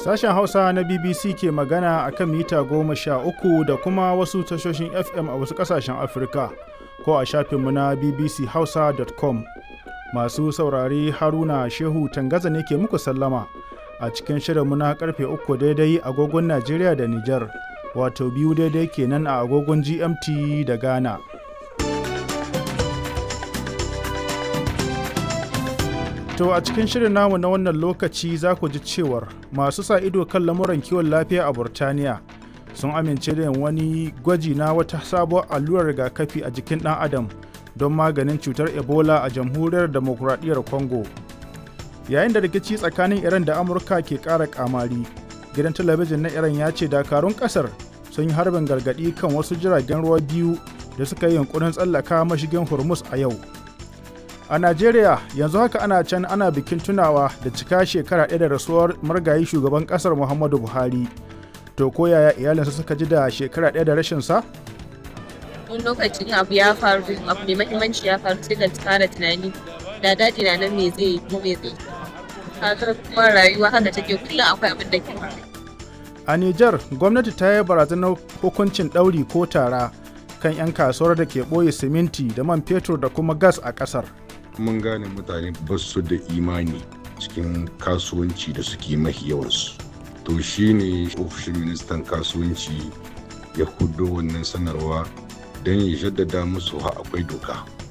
Sashen Hausa na BBC ke magana a kan mita goma sha uku da kuma wasu tashoshin FM a wasu ƙasashen Afirka ko a shafinmu na bbchausa.com. Masu saurare Haruna Shehu Tangaza ne ke muku sallama a cikin shirinmu na karfe uku daidai agogon Najeriya da Nijar, wato biyu daidai kenan a agogon GMT da Ghana. To a cikin shirin namu na wannan lokaci za ku ji cewar masu sa ido kan lamuran kiwon lafiya a Burtaniya sun amince da wani gwaji na wata sabuwar allurar rigakafi a jikin ɗan adam don maganin cutar Ebola a jamhuriyar demokuraɗiyyar Congo. Yayin da rikici tsakanin Iran da Amurka ke ƙara ƙamari, gidan talabijin na Iran ya ce dakarun ƙasar sun yi harbin gargaɗi kan wasu jiragen ruwa biyu da suka yi yunkurin tsallaka mashigin Hormuz a yau. A Najeriya yanzu haka ana can ana bikin tunawa da cika shekara ɗaya da rasuwar margayi shugaban ƙasar Muhammadu Buhari. To ko yaya iyalinsa suka ji da shekara ɗaya da rashin sa? Wani lokacin abu ya faru abu mai mahimmanci ya faru sai ka fara tunani da daɗi na nan me zai yi ko me zai yi. kuma rayuwa haka take kullum akwai abin da ke A Nijar gwamnati ta yi barazanar hukuncin ɗauri ko tara kan 'yan kasuwar da ke ɓoye siminti da man fetur da kuma gas a ƙasar. mun gane mutane ba su da imani cikin kasuwanci da suke mahi yawansu to shine ofishin ministan kasuwanci ya hudo wannan sanarwa don ya jaddada musu ha akwai doka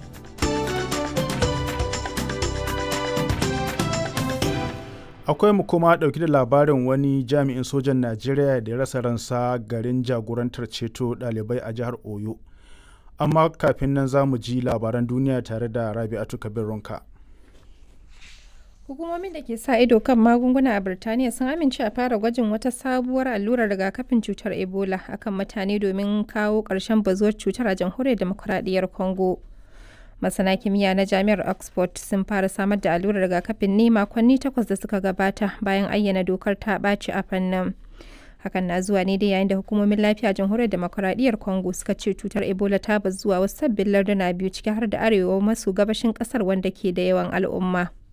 Akwai mu kuma ɗauki da labarin wani jami'in sojan Najeriya da ya rasa ransa garin jagorantar ceto ɗalibai a jihar Oyo. amma kafin nan za mu ji labaran duniya tare da rabi'atu kabir ronka hukumomin da ke sa ido kan magunguna a birtaniya sun amince a fara gwajin wata sabuwar allurar rigakafin cutar ebola akan mutane domin kawo ƙarshen bazuwar cutar a jamhuriyar demokuraɗiyyar congo masana kimiyya na jami'ar oxford sun fara samar da allurar rigakafin ne makonni takwas da suka gabata bayan ayyana dokar ta ɓaci a fannin hakan na zuwa ne dai yayin da hukumomin lafiya jamhuriyar demokuraɗiyyar congo suka ce cutar ebola ta bazu zuwa wasu sabbin larduna biyu ciki har da arewa maso gabashin kasar wanda ke da yawan al'umma